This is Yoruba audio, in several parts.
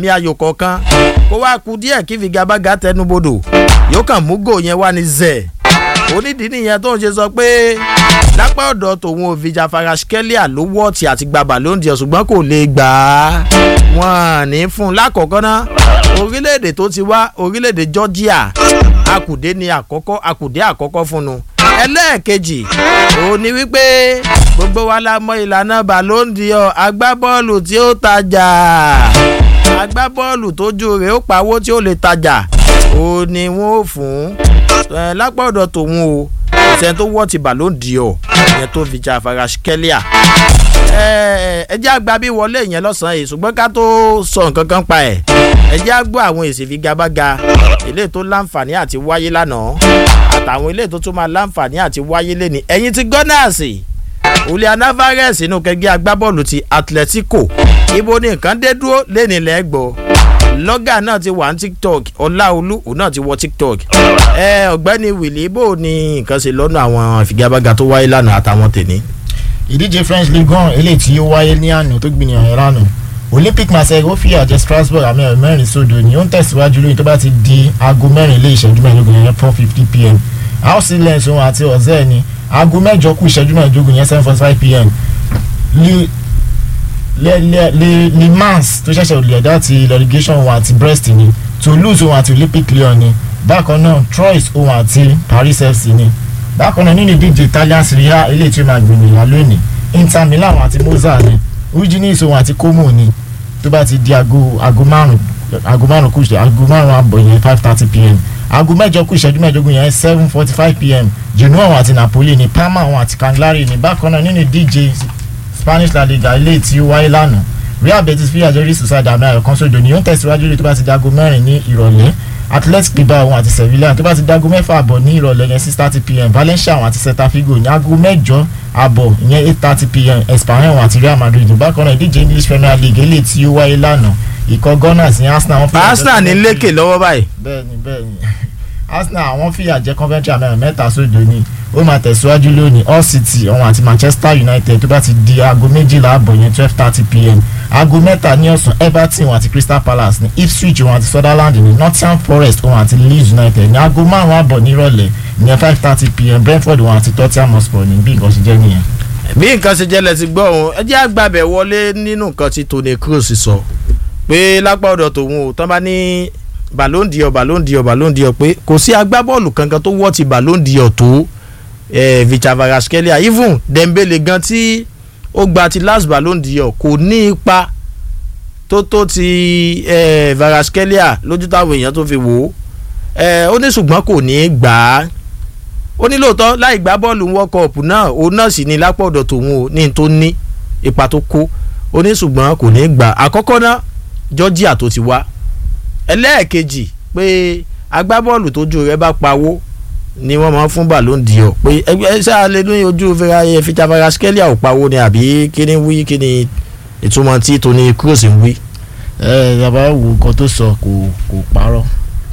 ní ayò kọ̀ọ̀kan kó wá ku díẹ̀ kí figagbága tẹnubodò yóò kàn mú gò yẹn wá ní zẹ̀ onídìí nìyẹn tó ń ṣe sọ pé lápá ọ̀dọ̀ tòun ò fìjà faraskelia ló wọ́ọ̀tì àti gba ballon d'or ṣùgbọ́n kò lè gbà á wọ́n ní fún un lákọ̀ọ́kọ́ ná orílẹ̀-èdè tó ti wá orílẹ̀-èdè georgia akùdé ni àkọ́kọ́ akùdé àkọ́kọ́ fún un ẹlẹ́ẹ̀kejì òun ni wípé gbogbo wa la mọ ìlànà ballon d'or agbábọ́ọ̀lù tí ó tajà agbábọ́ọ̀lù tójú rẹ̀ ó pawó tí ó lè tajà òun ni wọ́n ó fún lápá ọ̀dọ̀ tòun o ìṣẹ́ tó wọ́ ti ballon d'or ìyẹn tó fi jà faraskelia ẹ jẹ́ àgbà bí wọlé yẹn lọ́sàn-án yìí ṣùgbọ́n ká tó sọ nǹkan kan pa ẹ̀ ẹ jẹ́ àgbọ̀ àwọn èsì figagbága ilé tó láǹfààní àti wáyé lánàá àtàwọn ilé tó tún máa láǹfààní àti wáyé lẹ́ni ẹ̀yìn ti gọ́nàsì julian alvarez inú kẹgbẹ́ agbábọ́ọ̀lù ti atletico ibo ni nǹkan dé dúró lẹ́ni lẹ́gbọ̀ọ́ lọ́gà náà ti wà ní tiktok ọláolú òun náà ti wọ tiktok ẹ ọ̀gbẹ́ni wìlì bò ní nǹkan ṣe lọ́nà àwọn ìfigagbága tó wáyé lánàá àtàwọn tèmi ìdíje french league one eléyìí tí ó wáyé ní àná tó gbìyànjú yẹn lánàá olympic marseille ó fìyà jẹ strasbourg àmì ẹ̀rọ mẹ́rin sódò ni ó ń tẹ̀síwájú lóyún tó bá ti di aago mẹ́rin ilé ìṣẹ́jú mẹ́ẹ̀ẹ́dógún yẹn four fifty pm house lens òun àti ọ̀zẹ́ ni aago mẹ́jọ kù ìṣẹ́jú mẹ́ẹ̀ẹ́dógún yẹn seven forty five pm le mans tó ṣẹ̀ṣẹ̀ olè ẹ̀dá ti relegation òun àti brest ni toulouse òun àti olympic lyon ni bákan náà troyes òun àti paris fc ni bákan náà nínú ìdíje italian serie a eléyìí tí ó máa gbìyànjú lónìí inter milan àti moza ni ujinis òun àti como ni tó bá ti di aago aago márùn aago márùn kù aago márùn àbọ̀ yẹn five thirty pm aago mẹ́jọ kù ìṣẹ́jú mẹ́ẹ̀ẹ́dógún yẹn seven forty five pm genoa òun àti napoli ni parma òun àti cagliari ni bákan náà nínú ìdíje spanish la liga eléyìí tí ó wáyé lánàá real betis fi àjọrí society àmì ayọ̀ kan sódò ni ó ń tẹ̀síwájú lórí tó bá ti di aago mẹ́rin ní ìrọ̀lẹ́ athletic bilbao òun àti sevilla tó bá ti dago mẹ́fà àbọ̀ ní ìrọ̀lẹ́ yẹn six thirty pm valencia òun àti celta figo ní aago mẹ́jọ àbọ̀ ìyẹn eight thirty pm espanyol òun àti real madrid bákan náà ìdíje english premier league eléyìí tí ó wáyé lánàá ikọ̀ gunners ní arsenal. arsenal ní lékè lọ́wọ́ báyìí. bẹ́ẹ̀ni bẹ́ẹ̀ni arsenal àwọn fìyà jẹ coventry àmì mẹ́ta sódò ni ó máa tẹ̀síwájú lónìí all city òun àti manchester united tó bá ti di aago méjìlá àbọ̀ yẹn twelve thirty pm aago mẹ́ta ní ọ̀sán everton òun àti crystal palace ní ipswich òun àti sutherland ní nottingham forest òun àti leeds united ní aago márùn-ún àbọ̀ nírọ̀lẹ́ ìyẹn five thirty pm brentford òun àti tottenham hotspur ní bí nǹkan ṣe jẹ́ nìyẹn. bí nǹkan ṣe jẹ́lẹ̀ ti gbọ́ òun ẹ jẹ́ àgbàbẹ̀ wọlé nínú nǹkan tí tony cruz sọ pé lápá ọ̀dọ̀ tòun ò tán bá ní ballon d'or ballon d'or ballon d'or pé kò sí agbábọ́ọ̀lù kankan tó wọ́ ti ballon d'or tó victor varaskelia even dembele gan tí ó gba ti last ballon d'or kò ní ipa tó tó ti varaskelia lójú táwọn èèyàn tó fi wò ó ó ní ṣùgbọ́n kò ní í gbà á ó ní lóòótọ́ láì gbá bọ́ọ̀lù world cup náà òun náà sì ní lápò ọ̀dọ̀ tòun ò ní tó ní ipa tó kó ó ní ṣùgbọ́n kò ní í gbà àkọ́kọ́ náà georgia tó ti wá ẹlẹ́ẹ̀kejì pé agbábọ́ọ̀lù tójú rẹ̀ bá pawó ni wọ́n máa ń fún ballon d'or pé ẹgbẹ́ sáà lè ní ojú fita varaskelia ò pawó ni àbí kíni wí kíni ìtumọ̀ tí tony cruz ń wí. ẹ yàrá wo nǹkan tó sọ kò kò parọ́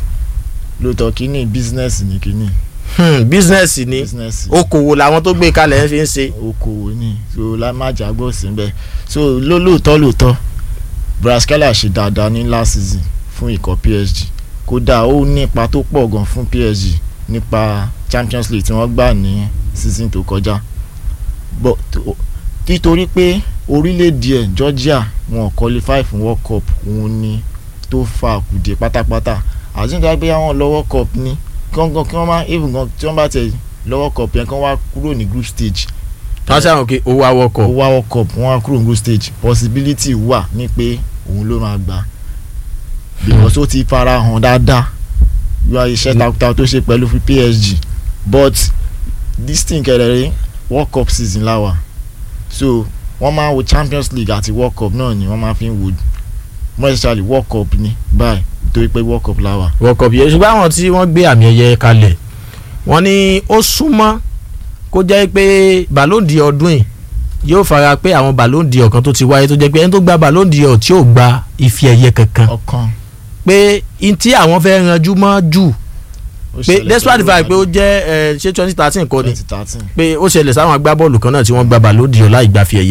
lóòótọ́ kínní bísínẹ́sì ni kínní. bísínẹ́sì ni okòwò làwọn tó gbé kalẹ̀ ń fi ń ṣe. okòwò ni so lámájà gbọ́ sí bẹ́ẹ̀ so lóòótọ́ lóòótọ́ varaskelia ṣe dáadáa ní last season fún ikọ̀ psg kódà ó ní ipa tó pọ̀ gan fún psg nípa champions league tí wọ́n gbà ní season tó kọjá but títorí pé orílẹ̀-èdè ẹ̀ georgia wọn qualify fún world cup òun ni tó fa kùdé pátápátá àtúntò pé àwọn lọ world cup ní gangan kí wọ́n má even gan tí wọ́n bá tẹ̀ lọ world cup yẹn kán wá kúrò ní group stage. wọ́n ṣàwọn kí ó wá world cup. ó wá world cup wọ́n wá kúrò ní group stage possibility wà ní pé òun ló máa gbà because ó ti fara hàn dáadáa yọ iṣẹ́ takuntakun tó ṣe pẹ̀lú fún psg but this thing kẹrẹ̀rẹ̀ world cup season láwà so wọ́n máa wo champions league àti world cup náà ni wọ́n máa fi ń wo more especially world cup ni báyìí nítorí pé world cup láwà. world cup yẹn ṣùgbọ́n àwọn tí wọ́n gbé àmì ẹ̀yẹ kalẹ̀ wọ́n ní ó súnmọ́ kó jẹ́ pé ballon d'or ọdún yìí yóò fara pé àwọn ballon d'or kan tó ti wáyé tó jẹ́ pé ẹni tó gba ballon d'or tí ò gba ife ẹ̀yẹ kankan ọkàn pé n tí àwọn fẹ́ ranjú mọ́ jù pé despite the fact pé ó jẹ́ ṣé twenty thirteen kọ́ ni twenty thirteen pé ó ṣẹlẹ̀ sáwọn agbábọ́ọ̀lù kan náà tí wọ́n gba ballon d'or láì gba fi ẹ̀yẹ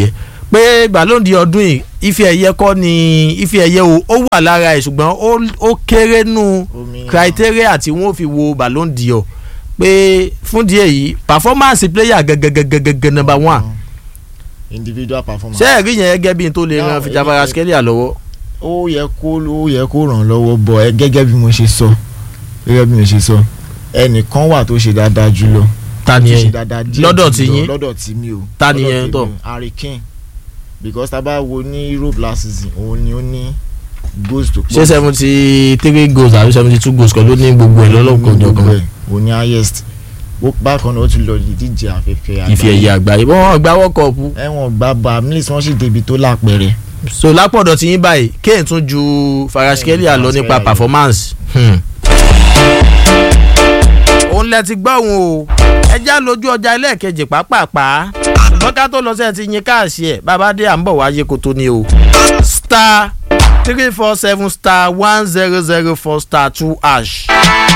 pé Ballon d'Or ọdún yìí ife ẹ̀yẹ kọ́ ni ife ẹ̀yẹ o ó wà lára ẹ̀ ṣùgbọ́n ó- ó kéré nù Omi- criteria tí wọ́n fi wo Ballon d'Or pé fún díẹ̀ yìí performance player gẹ́gẹ́gẹ́gẹ́gẹ́ number one individual performance. ṣé ẹ̀rí yẹn gẹ́gẹ́ bí n tó lè No, ran Fijabara èmi- Skelia lọ́wọ́ ó yẹ kó ó yẹ kó ràn lọ́wọ́ bọ̀ ẹ gẹ́gẹ́ bí mo ṣe sọ gẹ́gẹ́ bí mo ṣe sọ ẹnìkan wà tó ṣe dáadáa jùlọ ta ni tó ṣe yẹn dáadáa díẹ̀ lọ́dọ̀ jùlọ tí yín? lọ́dọ̀ tí mi o Ta ni lọ́dọ̀ yẹn tèmi tọ̀? o, Harry Kane because tá a bá wo ní Europe last season òun ni ó ní goals tó ṣé seventy three goals àbí seventy two goals kan ló ní gbogbo ẹ̀ lọ́lọ́kọ̀ ọjọ́ kan òun ni highest ó bákan náà ó tún lọ ìdíje afẹ́fẹ́ ife ẹ̀yẹ àgbáyé wọ́n gba world cup ẹ̀wọ̀n gba bá amílísì wọ́n sì débi tó lápẹ̀rẹ̀ so lápọ̀dọ̀ tí yín báyìí Kane tún ju Faraskelia lọ nípa Faraskelia. performance. Hmm. òun lẹ ti gbọ́ òun o ẹjá lójú ọjà ẹlẹ́ẹ̀kejì pàápàá ṣùgbọ́n ká tó lọ sí ẹ ti yin káàsì ẹ̀ bàbá dé à ń bọ̀ wáyé kó tó ní o star three four seven star one zero zero four star two hash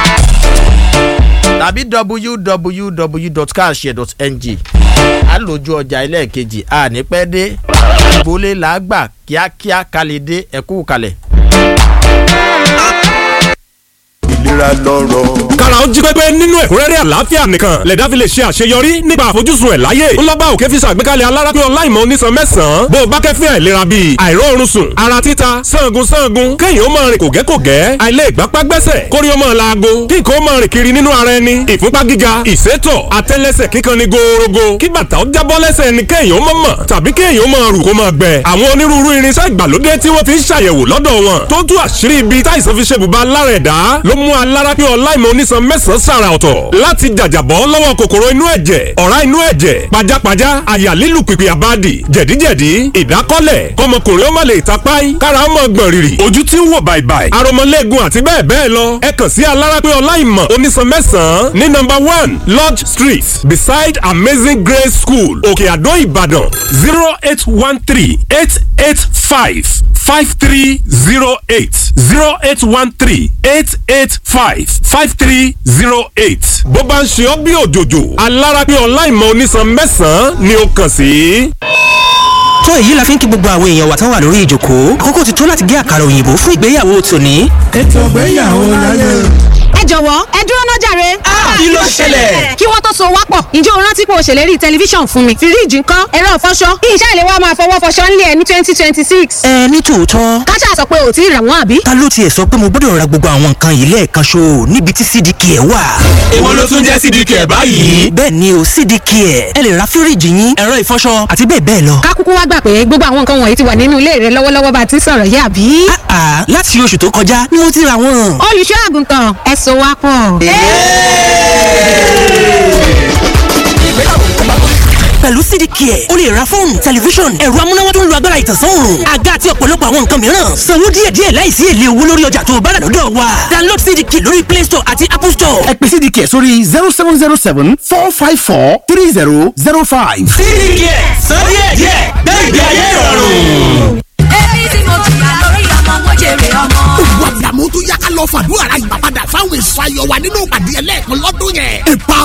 tàbí www.carshare.ng a lójú ọjà ẹlẹ́ẹ̀kejì a ní pẹ́ dé ìbólé làágbà kíákíá kalẹ̀ dé ẹ̀kú kalẹ̀. ìlera lọ́rọ̀. kára ó jí pépé nínú ẹ̀kúnrẹ́rẹ́ àlàáfíà nìkan lẹ̀dá fi lè ṣe àṣeyọrí nípa àfojúsùn ẹ̀ láyé ńlọ́gbà òkè fi ṣàgbékalẹ̀ alárápé ọláìmọ̀ onísan mẹ́sàn-án bó o bá kẹ́fín àìlera bíi àìróorun sùn ara títa sangun sangun kéèyàn ó máa rìn kògẹ́kògẹ́ àìlè ìgbápá gbẹ́sẹ̀ kórí ó máa laago kí nǹkan ó máa rìn kiri nínú ara ẹni ìfúnpá gíga ìsétọ̀ àtẹ́lẹsẹ̀ kíkan ni gòòrògò kí bàtà ó jábọ́ lẹ́sẹ̀ ẹni kéèyàn ó mọ̀ mọ̀ tàbí kéèyàn ó máa rù kó máa gbẹ àwọn onírúurú irinṣẹ́ ìgbàlódé tí wọ́n fi ń ṣàyẹ̀wò lọ́dọ̀ wọn tó tú àṣírí ibi táìsàn fi ṣe bùbá lára ẹ̀dá ló mú alárápé ọláìmọ̀ onísan mẹ́sàn-án sàrà ọ̀tọ̀ láti jàjàbọ́ lọ́wọ́ kòkòrò inú ẹ̀jẹ̀ ọ̀rá inú ẹ̀jẹ̀ pajápajá àyà lílù pìpì àbádì jẹ̀díjẹ̀dí ìdákọ́lẹ̀ kọmọkùnrin ó má lè tapáì kára ó mọ̀ gbọ̀n rìrì ojú tí ń wò bàìbàì aromọlẹ́gun àti bẹ́ẹ̀ bẹ́ẹ̀ lọ ẹ kàn sí alárápé ọláìmọ̀ onísan mẹ́sàn-án ní number one lodge street beside amazing grace school òkè àdó ìbàdàn zero eight one three eight eight five five three zero eight zero eight one three eight eight five five three zero eight. bó bá ń ṣe ọ́ bí òjòjò alárápé ọláìmọ̀ onísan mẹ́sàn-án ni ó kàn sí. tó èyí la fi ń kí gbogbo àwọn èèyàn wa tán wà lórí ìjòkó àkókò ti tó láti gé àkàrà òyìnbó fún ìgbéyàwó tòní. ètò ìgbéyàwó láyé. ẹ jọ̀wọ́ ẹ dúró náà jàre. kí ló ṣẹlẹ̀? kí wọ́n tó so wá pọ̀ ǹjẹ́ o rántí pé o ṣèlérí tẹlifíṣàn fún mi fíríìjì ńkọ́ ẹ̀rọ ìfọṣọ kí iṣẹ́ ìléwọ́ máa fọwọ́ fọṣọ ńlẹ̀ ẹ̀ ní twenty twenty six. ẹ ní tòótọ́ káṣá sọ pé ò tí ì rà wọ́n àbí. ta ló tiẹ̀ sọ pé mo gbọ́dọ̀ ra gbogbo àwọn nǹkan yìí lẹ́ẹ̀kan ṣo níbi tí cdk ẹ̀ wà. èwo ló tún jẹ́ sídìkì ẹ̀ báyìí. bẹ́ẹ̀ ni o cdk ẹ̀ ẹ lè ra fíríìjì yín ẹ̀rọ ìfọṣọ àti bẹ́ẹ̀ bẹ́ẹ̀ lọ. ká kúkú wá gbà pé gbogbo àwọn nǹkan wọ̀nyí ti wà nínú ilé rẹ lọ́wọ́lọ́wọ́ bá a ti ń sọ̀rọ̀ yìí àbí. àà láti oṣù tó kọjá ni mo ti ra wọn. olùṣọ́ àgùntàn ẹ so wá pọ̀. pẹ̀lú cdk ẹ̀ o lè ra fóònù tẹlifíṣọ̀n ẹ̀rọ amúnáwá tó ń lo agbára ìtànsán òòrùn àga àti ọ̀pọ̀lọpọ̀ àwọn nǹkan mìíràn sanwó díẹ̀díẹ̀ láìsí èlé owó lórí ọjà tó o bá rà lọ́dọ̀ wa download cdk lórí play store àti apple store. ẹ pè cdk sórí zero seven zero seven four five four three zero zero five. cdk sọ díẹ̀díẹ̀ gbẹ́gbẹ́ ayé ìrọ̀rùn.